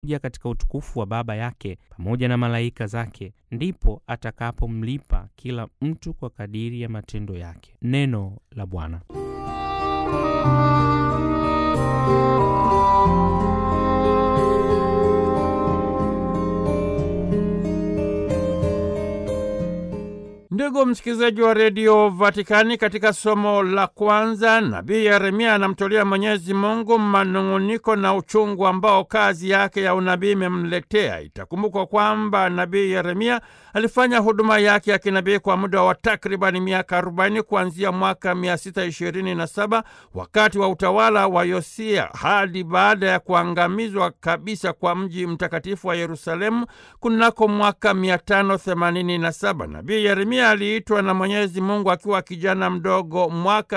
kuja katika utukufu wa Baba yake pamoja na malaika zake, ndipo atakapomlipa kila mtu kwa kadiri ya matendo yake. Neno la Bwana. Ndugu msikilizaji wa redio Vatikani, katika somo la kwanza nabii Yeremia anamtolea Mwenyezi Mungu manung'uniko na uchungu ambao kazi yake ya unabii imemletea. Itakumbukwa kwamba nabii Yeremia alifanya huduma yake ya kinabii kwa muda wa takribani miaka 40 kuanzia mwaka 627 wakati wa utawala wa Yosia hadi baada ya kuangamizwa kabisa kwa mji mtakatifu wa Yerusalemu kunako mwaka 587. Nabii Yeremia aliitwa na Mwenyezi Mungu akiwa kijana mdogo mwaka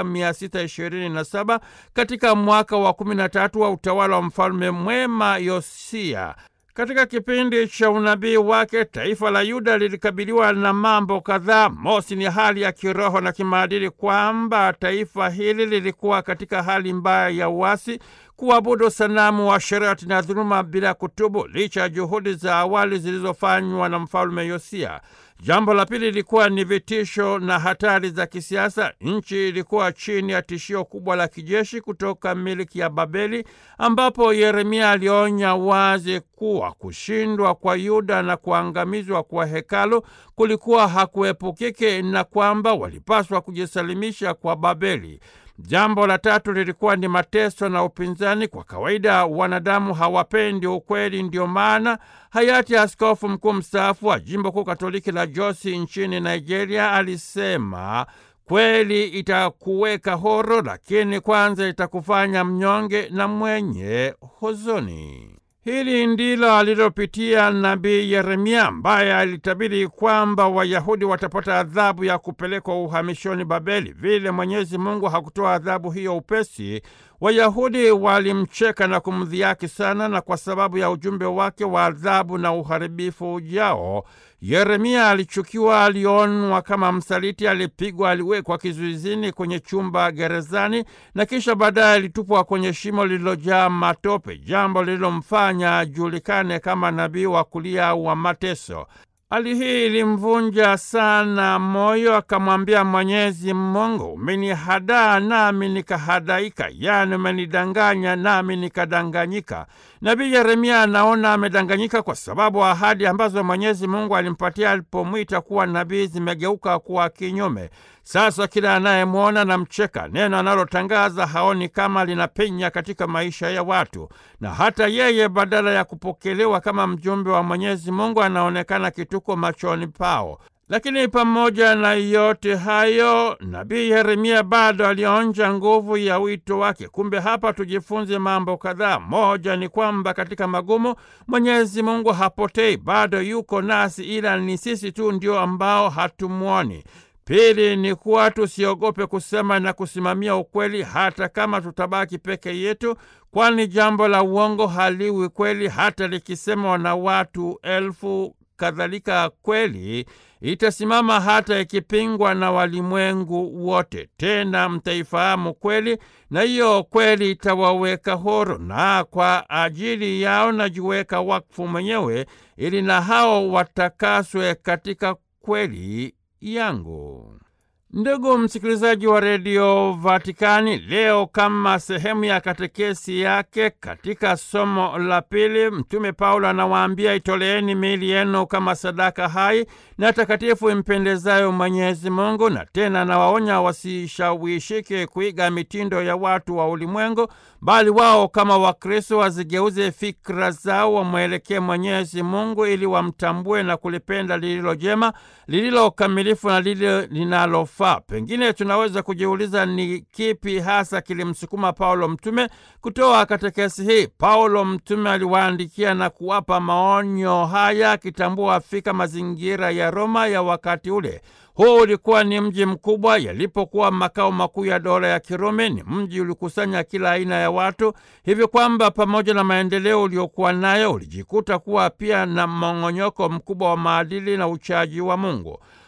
627 katika mwaka wa 13 wa utawala wa mfalme mwema Yosia. Katika kipindi cha unabii wake taifa la Yuda lilikabiliwa na mambo kadhaa. Mosi ni hali ya kiroho na kimaadili, kwamba taifa hili lilikuwa katika hali mbaya ya uasi, kuabudu sanamu wa sherati na dhuluma bila kutubu, licha ya juhudi za awali zilizofanywa na mfalme Yosia. Jambo la pili lilikuwa ni vitisho na hatari za kisiasa. Nchi ilikuwa chini ya tishio kubwa la kijeshi kutoka miliki ya Babeli, ambapo Yeremia alionya wazi kuwa kushindwa kwa Yuda na kuangamizwa kwa hekalu kulikuwa hakuepukike na kwamba walipaswa kujisalimisha kwa Babeli. Jambo la tatu lilikuwa ni mateso na upinzani. Kwa kawaida wanadamu hawapendi ukweli, ndio maana hayati askofu mkuu mstaafu wa jimbo kuu katoliki la Jos nchini Nigeria alisema, kweli itakuweka horo, lakini kwanza itakufanya mnyonge na mwenye huzuni. Hili ndilo alilopitia nabii Yeremia ambaye alitabiri kwamba Wayahudi watapata adhabu ya kupelekwa uhamishoni Babeli. Vile Mwenyezi Mungu hakutoa adhabu hiyo upesi, Wayahudi walimcheka na kumdhihaki sana, na kwa sababu ya ujumbe wake wa adhabu na uharibifu ujao, Yeremia alichukiwa, alionwa kama msaliti, alipigwa, aliwekwa kizuizini kwenye chumba gerezani, na kisha baadaye alitupwa kwenye shimo lililojaa matope, jambo lililomfanya ajulikane kama nabii wa kulia wa mateso. Hali hii ilimvunja sana moyo, akamwambia Mwenyezi Mungu, umenihadaa nami nikahadaika, yaani umenidanganya nami nikadanganyika. Nabii Yeremia anaona amedanganyika kwa sababu ahadi ambazo Mwenyezi Mungu alimpatia alipomwita kuwa nabii zimegeuka kuwa kinyume. Sasa kila anayemwona na mcheka, neno analotangaza haoni kama linapenya katika maisha ya watu, na hata yeye badala ya kupokelewa kama mjumbe wa Mwenyezi Mungu anaonekana kituko machoni pao. Lakini pamoja na yote hayo, nabii Yeremia bado alionja nguvu ya wito wake. Kumbe hapa tujifunze mambo kadhaa. Moja ni kwamba katika magumu Mwenyezi Mungu hapotei, bado yuko nasi, ila ni sisi tu ndio ambao hatumwoni. Pili ni kuwa tusiogope kusema na kusimamia ukweli hata kama tutabaki peke yetu, kwani jambo la uongo haliwi kweli hata likisemwa na watu elfu. Kadhalika kweli itasimama hata ikipingwa na walimwengu wote. Tena mtaifahamu kweli, na hiyo kweli itawaweka huru, na kwa ajili yao najiweka wakfu mwenyewe, ili na hao watakaswe katika kweli yangu. Ndugu msikilizaji wa redio Vatikani, leo kama sehemu ya katekesi yake katika somo la pili, Mtume Paulo anawaambia itoleeni miili yenu kama sadaka hai na takatifu impendezayo Mwenyezi Mungu, na tena anawaonya wasishawishike kuiga mitindo ya watu wa ulimwengu, bali wao kama Wakristo wazigeuze fikra zao, wamwelekee Mwenyezi Mungu ili wamtambue na kulipenda lililo jema, lililo kamilifu na lile linalofaa. Pengine tunaweza kujiuliza ni kipi hasa kilimsukuma Paulo mtume kutoa katekesi hii. Paulo mtume aliwaandikia na kuwapa maonyo haya akitambua fika mazingira ya Roma ya wakati ule. Huu ulikuwa ni mji mkubwa, yalipokuwa makao makuu ya dola ya Kirumi. Ni mji ulikusanya kila aina ya watu, hivi kwamba pamoja na maendeleo uliokuwa nayo ulijikuta kuwa pia na mmong'onyoko mkubwa wa maadili na uchaji wa Mungu.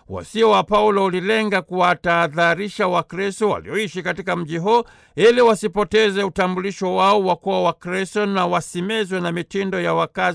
Wasio wa Paulo ulilenga kuwatahadharisha Wakristo walioishi katika mji huo ili wasipoteze utambulisho wao wa kuwa Wakristo na wasimezwe na mitindo ya wakazi